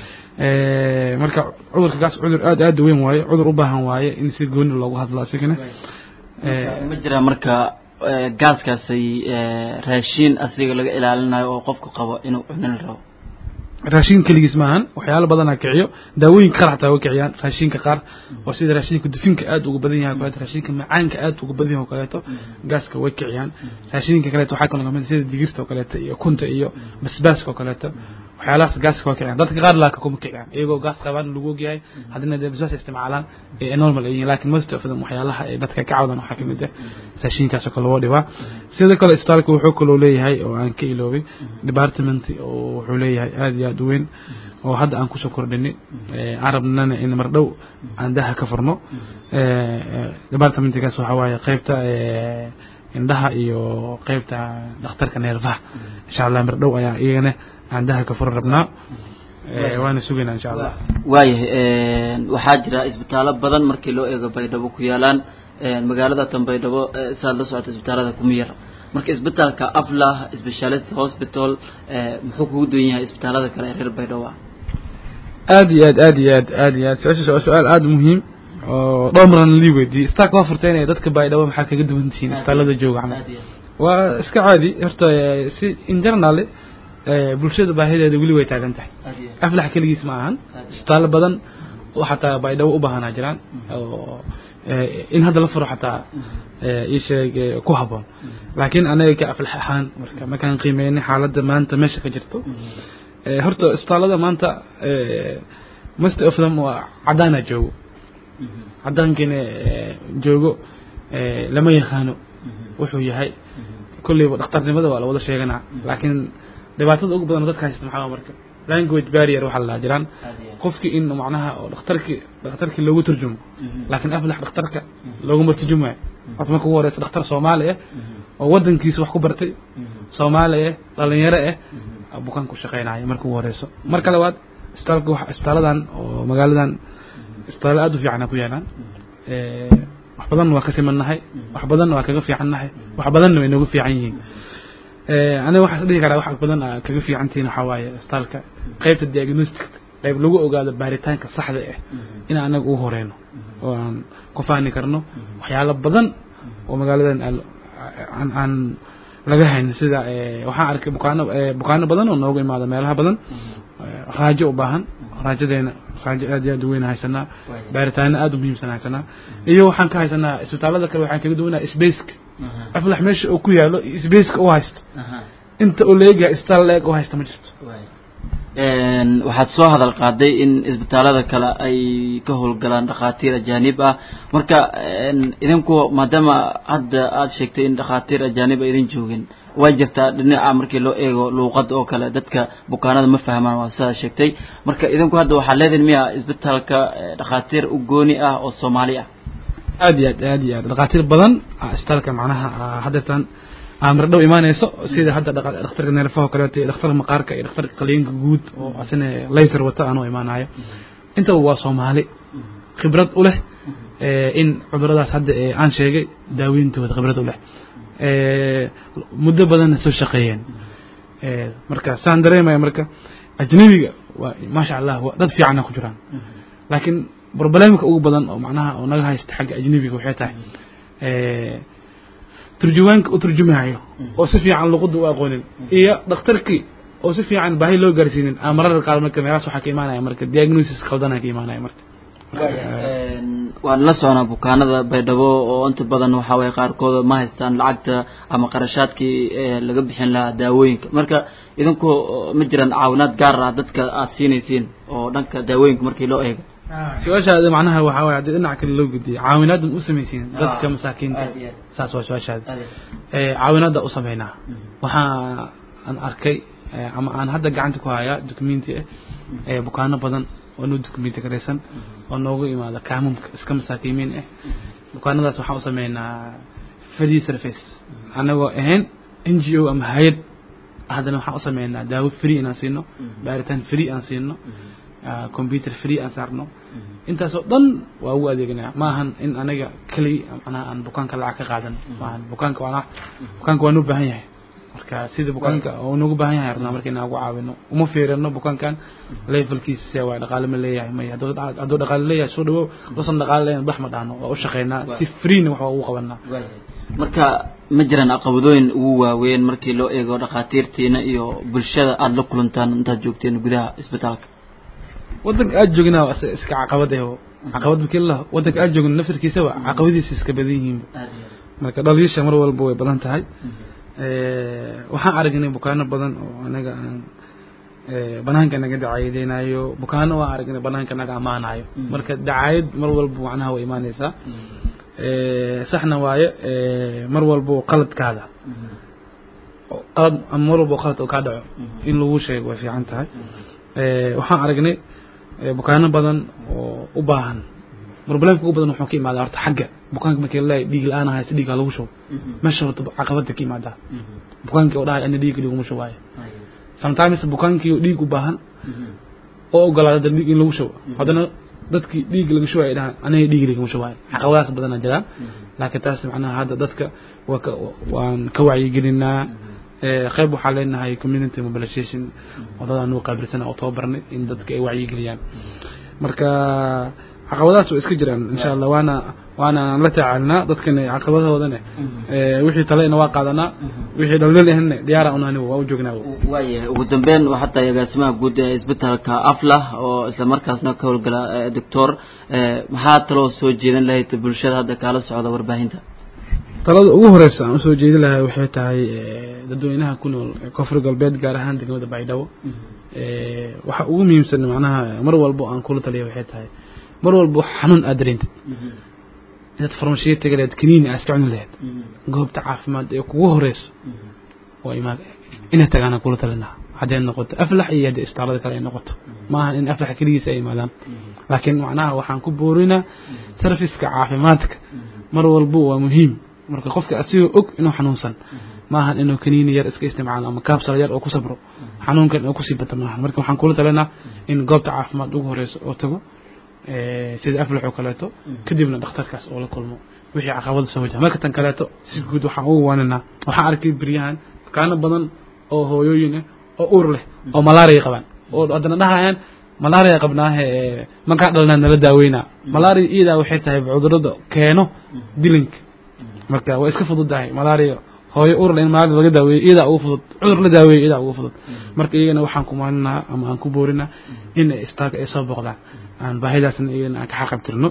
marka cudurka gaas cudur aad aad u weyn waaye cudur u baahan waaye in si gooni loogu hadlo asigana ma jiraa marka gaaskaasay raashiin asiga laga ilaalinayo oo qofku qabo inuu cunin rabo raashin keligiis maahan waxyaalo badanaa kiciyo daawooyinka qaar xataa way kiciyaan raashinka qaar oo sida raashinka dufinka aad uga badan yahay kaleeto raashinka macaanka aad uga badan yahay oo kaleeto gaaska way kiciyaan raashinka kaleeto waxaa kaloo kamid sida digirta oo kaleeto iyo kunta iyo basbaaska oo kaleeto waxyaalahaas gaaska waa kiciyaan dadka qaar laaka kuma kiciyaan iyagoo gaas qabaan lagu ogyahay haddana dee basbaas isticmaalaan ee normal ay yihiin laakiin most of them waxyaalaha ay dadka ka cawdan waxaa kamid ah raashinkaas oo kale loo dhibaa sidoo kale isbitaalka wuxuu kaloo leeyahay oo aan ka iloobay department oo wuxuu leeyahay aad iyo aad u weyn oo hadda aan kusoo kordhinay aan rabnana in mar dhow aan daha ka furno departmentkaas waxaa waaye qeybta indhaha iyo qeybta dhakhtarka neerfaha insha allah mar dhow ayaa iyagana aan daha ka furan rabnaa waana sugaynaa insha allah waayahay waxaa jira isbitaallo badan markii loo eego baydhabo ku yaalaan magaalada tan baydhabo saad la socota isbitaalada kuma yar marka isbitaalka aflah specialist hospital muxuu kugu duwan yahay isbitaalada kale ee reer baydhabo ah aad iyo aad aad iyo aad aad iyo aad su-aashaas waa su-aal aada muhiim oo dhowr maran lii weydiiyey isbitaalka waa furteen ee dadka baydhabo maxaa kaga duwan tihiin isbitaalada jooga camal waa iska caadi horta si in general bulshada baahideeda weli way taagan tahay aflax keligiis ma ahan isbitaallo badan oo xataa baydhabo u baahanaa jiraan oo in hadda la furo xataa ii sheeg ku habboon laakiin anaga ka aflax ahaan marka markaan qiimeynay xaaladda maanta meesha ka jirto horta isbitaallada maanta most of them waa caddaana joogo caddaankiina joogo lama yaqaano wuxuu yahay kolleyba dhakhtarnimada waa la wada sheeganaa laakiin dhibaatada ugu badan oo dadka haysta maxaa marka language barrier waxaa la jiraan qofkii in macnaha oo dhakhtarkii dhakhtarkii loogu turjumo laakiin aflax dhakhtarka looguma turjumayo horta marka ugu horeysa dhakhtar soomaali ah oo wadankiisa wax ku bartay soomaali ah dhalinyaro ah bukaan ku shaqeynaya marka ugu horeyso marka labaad isbitaalka wax isbitaaladan oo magaaladan isbitaallo aada u fiicana ku yaalaan wax badanna waa ka simannahay wax badanna waa kaga fiicannahay wax badanna way nooga fiican yihiin aniga waxaan is dhihi karaa wax badan aa kaga fiican tihiin waxaa waaye isbitaalka qaybta diagnostic qayb lagu ogaado baaritaanka saxda ah in anaga ugu horeyno oo aan ku fahmi karno waxyaalo badan oo magaaladan aan aan laga hayn sida waxaan arkay bukaano bukaano badan oo nooga imaada meelaha badan raajo u baahan raajadeena raajo aad iyo aad u weyn haysanaa baaritaano aad u muhiimsan haysanaa iyo waxaan ka haysanaa isbitaalada kale waxaan kaga duwanaa spaceka aflax meesha uu ku yaalo spaceka u haysto inta uu leegyahay isbitaal leeg u haysta ma jirto waxaad soo hadal qaaday in isbitaalada kale ay ka howlgalaan dhakhaatiir ajaanib ah marka idinku maadaama hadda aada sheegtay in dhakhaatiir ajaanib a idin joogin way jirtaa dhinaca markii loo eego luuqada oo kale dadka bukaanada ma fahmaan waa sidaa sheegtay marka idinku hadda waxaad leedihin miya isbitaalka dhakhaatiir u gooni ah oo soomaali ah aad iyo aad aad iyo aad dhakhaatiir badan aa isbitaalka macnaha aa haddeertan amar dhow imaanayso sida hadda dhaqa- dhakhtarka neerfaha kaleeto iyo dhakhtarka maqaarka iyo dhakhtarka qaliinka guud oo asina laser wata aanoo imaanayo intaba waa soomaali khibrad u leh ee, in cuduradaas hadda ee aan sheegay daaweyntooda khibrad u leh ee, muddo badanna soo shaqeeyeen ee, marka saan dareemaya marka ajnabiga waa maasha allah waa dad fiicana ku jiraan laakiin problemka ugu badan oo macnaha oo naga haysta xagga ajnabiga waxay tahay ee, turjuwaanka u turjumayo oo si fiican luqadda u aqoonin iyo dhakhtarkii oo si fiican baahi loo gaarsiinin aa mararka qaar marka meelahaas waxaa ka imaanaya marka diagnosis khaldana ka imaanaya marka Een, waan la soconaa bukaanada baydhabo oo inta badan waxaa waye qaarkooda ma haystaan lacagta ama qarashaadkii ee laga bixin lahaa daawooyinka marka idinku oo ma jiraan caawinaad gaar ah dadka aad siinaysiin oo dhanka daawooyinka markii loo eego su-aashaada macnaha waxaa waye haddii dhinaca kale loo gediyo caawinaadan u samaysiin dadka Ah. masaakiinta Aad iyo aad. saas waa su-aashaada ee caawinaada u sameynaa waxaa aan arkay ee, ama aan hadda gacanta ku hayaa documenti ah ee bukaano badan oo noo documenti garaysan oo noogu imaada kaamumka iska masaakiimiin ah bukaanadaas waxaan u sameynaa free service anagoo ahayn n g o ama hay-ad haddana waxaan u sameynaa daawo free inaan siino baaritaan free aan siino ah, computer free aan saarno intaasoo dhan waa ugu adeeganaya ma ahan in aniga keli macnaha aan bukaanka lacag ka qaadan maahan bukaanka waa bukaanka waa noo baahan yahay marka sida bukaanka oo noogu baahan yahay rabnaa marka inaan ugu caawino uma fiirino bukaankan levelkiisa see waa dhaqaale ma leeyahay may hadduu hadduu dhaqaale leeyahay soo dhawow hadduusan dhaqaale leeyahin bax ma dhahno waa u shaqeynaa si freena wax waa ugu qabanaa marka ma jiraan caqabadooyin ugu waaweyn markii loo eego dhakhaatiirtiina iyo bulshada aada la kulantaan intaad joogteen gudaha isbitaalka wadanka aad joognaa waa is- iska caqabad eh oo caqabad markii la wadanka aad joogna naftirkiisaba caqabadiisa iska badan yihiin marka dhaliisha mar walba way badan tahay Eh, waxaan aragnay bukaano badan oo anaga aan eh, banaanka naga dacaayadeynayo bukaano waan aragnay banaanka naga ammaanayo marka dacaayad mar walba macnaha way imaaneysaa Eh, saxna waaye eh, mar walba oo qaladkaada oo qalad ama mar walba oo qalad oo kaa dhaco in lagu sheego way fiican tahay Eh, waxaan aragnay eh, bukaano badan oo u baahan problemka ugu badan wuxuu ka imaadaa horta xagga bukaanka markii la dhiig la-aan haysta dhiigga lagu shubo meesha horta caqabada ka imaadaa bukaankii oo dhahay ana dhiig liguma shubaayo sometimes bukaankii oo dhiig u baahan oo ogolaada dad dhiig in lagu shubo haddana dadkii dhiig laga shubayo ay dhahaan aniga dhiig liguma shubaayo caqabadaas badanaa jiraan laakiin taas macnaha hadda dadka waa ka waan ka wacyigelinaa Eh, qayb waxaa leenahay community mobilization wadadaan nuu qaabilsana oo tababarnay in dadka ay wacyigeliyaan marka caqabadahaas way iska jiraan insha allah waana waana la tacaalnaa dadkana caqabadahoodana eh, wixii talena waa qaadanaa wixii dhalnil ahna diyaara unani waa u joognaa waayahay ugu dambeyn waxaa tahay agaasimaha guud ee isbitaalka aflah oo isla markaasna ka howlgala eh, doctor eh, maxaa taloo soo jeedin lahayd bulshada hadda kaala socda warbaahinta talada ugu horeysa aan usoo jeedi lahay waxay tahay eh, dadweynaha ku nool ee koonfur galbeed gaar ahaan degmada baydhabo Eh, waxa ugu muhiimsan macnaha mar walbo aan kula taliya waxay tahay mar walbo xanuun aad dareentid inaad farmashiya tegi lahayd kaniini aad iska cuni lahayd goobta caafimaad ee kugu horeyso waa imaa inay tagaana kula talinaa hadday noqoto aflax iyo haddii isbitaalada kale ay noqoto maaha in aflax keligiisa ay imaadaan laakiin macnaha waxaan ku boorinaa serviceka caafimaadka mar walbo waa muhiim marka qofka asigoo og inuu xanuunsan maahan inuu kaniini yar iska isticmaalo ama kaabsal yar oo ku sabro xanuunkan oo kusii bata maahan marka waxaan kula talinaa in goobta caafimaad ugu horeyso oo tago eh, sida aflax oo kaleeto kadibna dhakhtarkaas oo la kulmo wixii caqabada soo wajaha marka tan kaleeto si guud waxaan ugu waaninaa waxaan arkay beryahan bukaano badan oo hooyooyin ah oo uur leh oo malaria qabaan oo haddana dhahayaan malaria qabnaahe eh, markaa dhalnaa nala daaweynaa malaria iyadaa waxay tahay cudurada keeno dilinka marka waa iska fududahay malaria hooyo uur leh in malaria laga daaweeyo iyadaa ugu fudud cudur la daaweeyo iyadaa ugu fudud marka iyagana waxaan ku maalinaa ama aan ku boorinaa in ay isbitaalka ay soo booqdaan aan baahidaasna iyagana aan ka xaqabtirno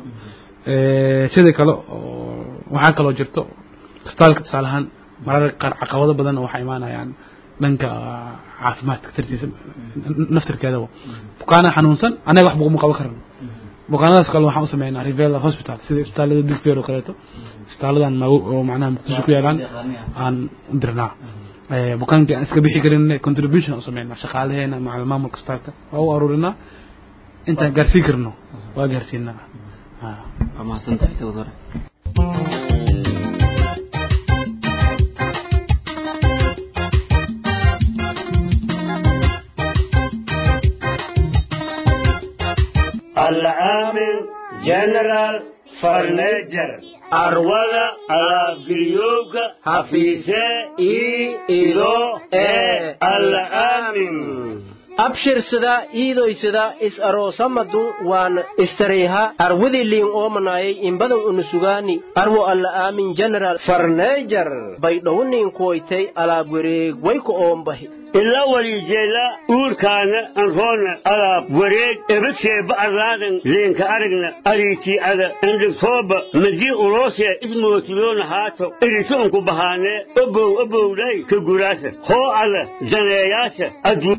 Eh, sidoo kale oo waxaa kaloo jirto isbitaalka tusaale ahaan mararka qaar caqabado badan waxaa imaanayaan dhanka caafimaadka tartiisa naftirkeedaba bukaana xanuunsan anaga wax buguma qaban karno bukaanadaas kale waxaan u sameynaa rivela hospital sida isbitaalada digfeer oo kaleeto isbitaaladan mago oo macnaha muqdisho ku yaalaan aan u dirnaa Eh, bukaankii aan iska bixi karin contribution aan u sameynaa shaqaalaheena macal maamulka isbitaalka waa u aruurinaa intaan gaarsiin karno waa gaarsiinaa Ah. waa mahadsantahay doctor العامل جنرال فرنيجر أرولا على بريوك حفيسة إي إلو إي العامل abshirsada iidoysada is aroosamadu waan istariiha arwidi liin oomanayay imbadan unusugaani arwo alla aamin general farneejar baydhowniin kuwaytay alaab wareeg wayku oombahi إلا وليجيلا أوركانا أنفونا على وريد إبتشي بأرلادن لينك أرقنا أريتي على عندك صوبة مجي أوروسيا اسمه تلون هاتو إريتونكو بهاني أبو أبو لي كقراسة هو على زناياسة أدو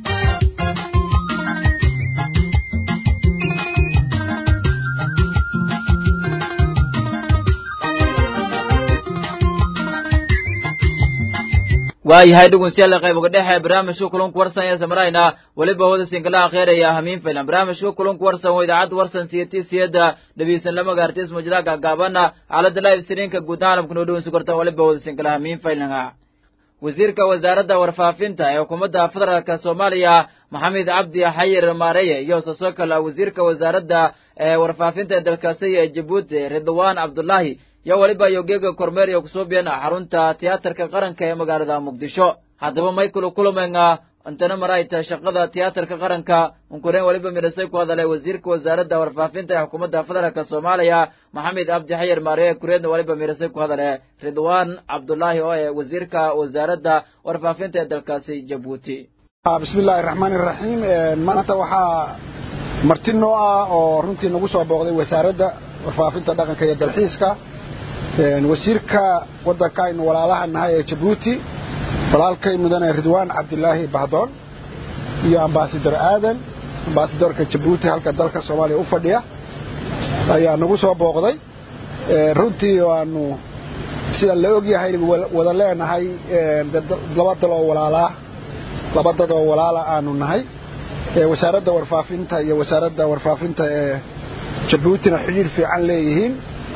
waayahay dhegeystayaal qayb uga dhexe barnaamijka kulanku warsan ee samarayna weliba hooda sinkalaha kheeraya hamiin filan barnaamijka kulanku warsan waa idaacadda warsan siyati siyada dhabiisan lama gaartis mujada gaagaabana xaalada live streamka guud caalamka noo dhaweysan kartaan weliba hooda sinkalaha hamiin filan wasiirka wasaaradda warfaafinta ee xukuumadda federaalk soomaaliya maxamed cabdi xayir maareye iyo sasoo kale wasiirka wasaaradda ee warfaafinta ee dalkaasi ee jabuuti ridwaan cabdullaahi yo weliba yogeega kormeer iyo kusuubiyan xarunta tiyaatarka qaranka ee magaalada muqdisho haddaba michael kulumenga intana marayta shaqada tiyaatarka qaranka unkureen weliba midhasay ku hadalay wasiirka wasaaradda warfaafinta ee xukuumadda federaalk soomaaliya maxamed cabdi xayir maareye kureedna weliba midhasay ku hadale ridwaan cabdullaahi oo ee wasiirka wasaaradda warfaafinta ee dalkaasi jabuuti bismi illaahi raxmaani raxiim maanta waxaa marti noo ah oo runtii nagu soo booqday wasaaradda warfaafinta dhaqanka iyo dalxiiska wasiirka waddanka aynu walaalaha nahay ee jabuuti walaalkay mudane ridwaan cabdilaahi bahdoon iyo ambasador aadan ambasadorka jabuuti halka dalka soomaaliya u fadhiya ayaa nagu soo booqday runtii waanu sida la ogyahay wada leenahay laba daloo walaalaa laba dadoo walaala aanu nahay wasaaradda warfaafinta iyo wasaaradda warfaafinta ee jabuutina xidhiir fiican leeyihiin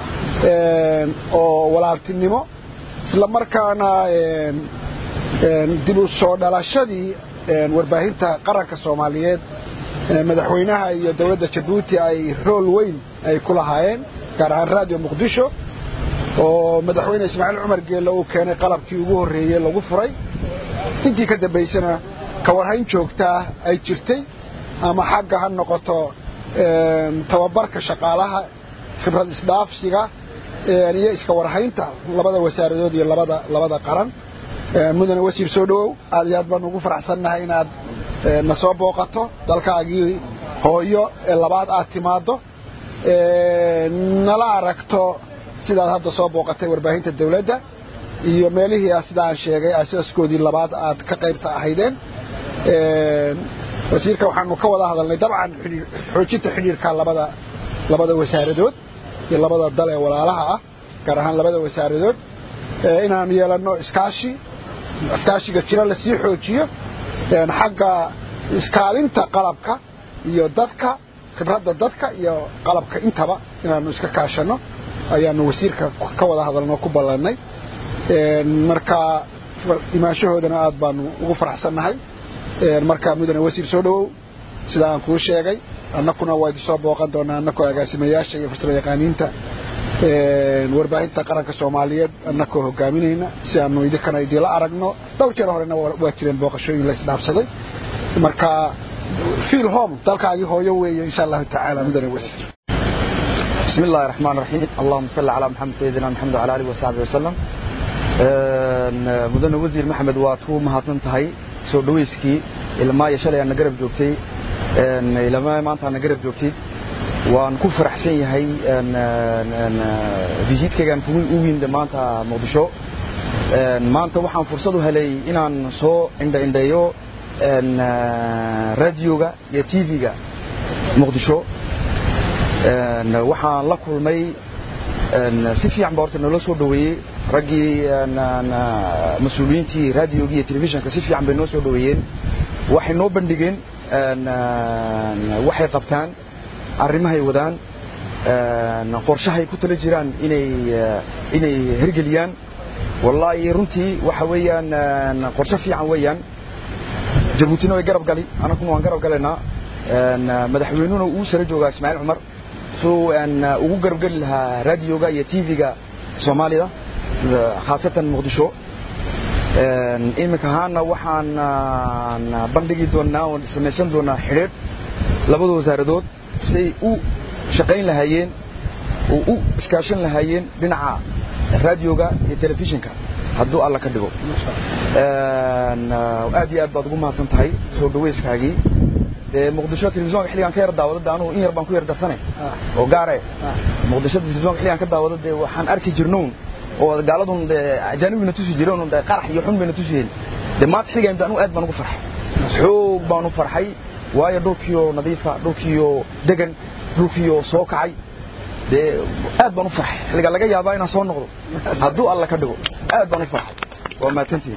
oo walaaltinimo isla markaana dib u soo dhalashadii warbaahinta qaranka soomaaliyeed madaxweynaha iyo dowladda jabuuti ay rool weyn ay ku lahaayeen gaar ahaan radio muqdisho oo madaxweyne ismaaciil cumar geelle uu keenay qalabkii ugu horreeyey lagu furay intii ka dambaysana kawarhayn joogtaa ay jirtay ama xagga ha noqoto tababarka shaqaalaha khibrad isdhaafsiga iyo iska warhaynta labada wasaaradood iyo labada labada qaran mudane wasiir soo dhowow aad iyo aad baan ugu faraxsannahay inaad na soo booqato dalkaagii hooyo ee labaad aad timaaddo nala aragto sidaad hadda soo booqatay warbaahinta dawladda iyo meelihii sida aan sheegay asaaskoodii labaad aad ka qaybta ahaydeen wasiirka waxaanu ka wada hadalnay dabcan xoojinta xidhiirka labada labada wasaaradood iyo labada dal ee walaalaha ah gaar ahaan labada wasaaradood inaanu yeelanno iskaashi iskaashiga jira lasii xoojiyo xagga iskaalinta qalabka iyo dadka khibradda dadka iyo qalabka intaba inaanu iska kaashanno ayaanu wasiirka ka wada hadalno ku ballannay marka imaanshahoodana aad baanu ugu faraxsannahay marka mudane wasiir soo dhowow sida aan kuu sheegay annakuna waa idin soo booqan doonaa annakoo agaasimayaasha iyo farsamo yaqaaniinta warbaahinta qaranka soomaaliyeed annakoo hogaaminayna si aanu idinkana idinla aragno dhowr jeer horena waa jireen booqashooyin la isdhaafsaday marka fiil home dalkaagii hooyo weeye insha allahu tacaala mudane wasiir بسم الله الرحمن الرحيم اللهم صل على محمد سيدنا محمد وعلى اله وصحبه وسلم mudane wasiir maxamed waad ku mahadsan tahay soo dhawayskii ilmaa iyo shalay aadna garab joogtay ilmaa maanta aadna garab joogtay waan ku faraxsan yahay visiitkaygaan kugu u yimid maanta muqdisho maanta waxaan fursad u helay inaan soo indhaindheeyo radioga iyo tv-ga muqdisho waxaan la kulmay si fiican ba horta nala soo dhaweeyey raggii mas-uuliyiintii radioga iyo telefishinka si fiican bay noo soo dhaweeyeen waxay noo bandhigeen waxay qabtaan arrimahay wadaan qorshahay ku tala jiraan inay inay hergeliyaan wallaahi runtii waxa weeyaan qorshe fiican weeyaan jabuutina way garab gali anaguna waan garab galaynaa madaxweynuhuna uu sara joogaa ismaaciil cumar suu ugu garab geli lahaa raadioga iyo tv-ga soomaalida khaasatan muqdisho iminka ahaana waxaan bandhigi doonaa oon samaysan doonaa xidhiidh labada wasaaradood say u shaqayn lahaayeen oo u iskaashan lahaayeen dhinaca raadioga iyo telefishinka hadduu alla ka dhigo aad iyo aad baad ugu mahadsan tahay soo dhawayskaagii dee muqdisho telefisonka xilligaan ka yar daawado de anugu in yar baan ku yar darsane oo gaare muqdisho telefisonka xilligaan ka daawado dee waxaan arki jirnown oo gaaladun dee ajaanibina tusi jireen dee qarax iyo xun bayna tusiyeen dee maanta xilligaan de anugu aad baan ugu farxay xoog baan u farxay waayo dhulkiyo nadiifa dhulkiyo degan dhulkiyo soo kacay dee aad baan u farxay xilligaa laga yaabaa inaan soo noqdo hadduu alla ka dhigo aad baan u farxay waa mahadsantihin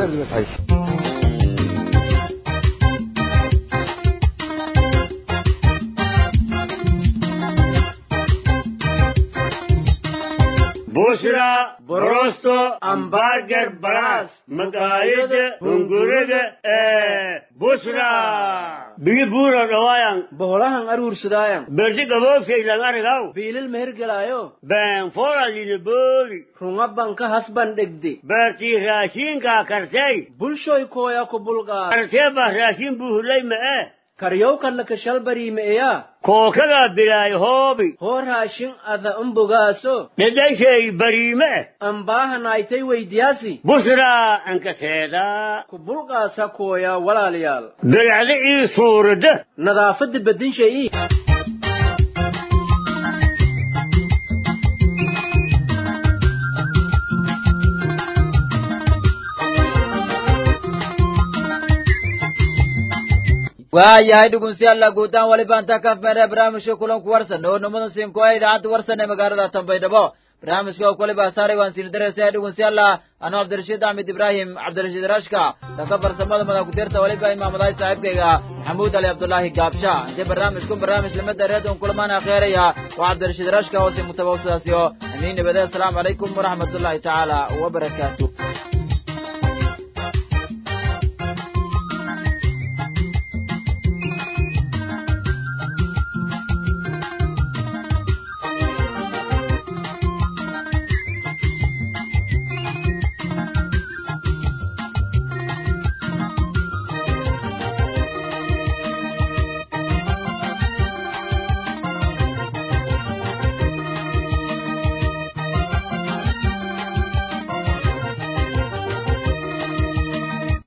bushra borosto ambarger baras maqaayada hunguriga ee bushra biyo buura dhawaayan boholahan aruursadaayan berdi gaboofkaydan arigaw biilil mehergelaayo been foradina booli runga banka hasban dhegde beertii raashiinkaa karsay bulshoy kooya ku bulqaa karsee baa raashin buuhulay ma'e karyowkanna kashalbariimeeya kookadaa bilaay hoobi hoo raashin ada umbogaaso dhedhayshay bariime ambaahanaaytay weydiyaasi bushraa ankaseedaa ku bulqaasa kooya walaalayaal bilacda ii suurada nadaafadda bedinshay waayahay dhegeystayaal guutaan waliba intaa ka afmeeree barnaamijka kulanku warsan oo nimada siinko ee idaacadda warsan ee magaalada tanbaydhabo barnaamijka oo kaliba saaray waan siin dareysaya dhegeystayaal anoo cabdirashiid axmed ibraahim cabdirashiid rashka dhanka farsamada madakutirta waliba imaamadahay saaxiibkayga maxamuud ali cabdulaahi gaabsha intii barnaamijku barnaamij lamada reedon kulamaan akheeraya waa cabdirashiid rashka oo si mutabawsadaasiyo amiin nabade asalaamu calaykum waraxmatullaahi tacaala wabarakaatu